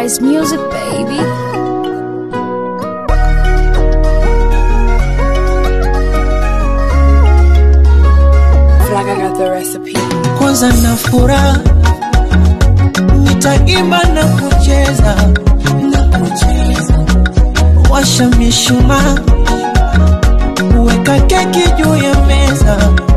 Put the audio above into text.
Price Music, baby. Feel like I got the recipe. kwanza na furaha nitaimba na kucheza na kucheza washa mishumaa weka keki juu ya meza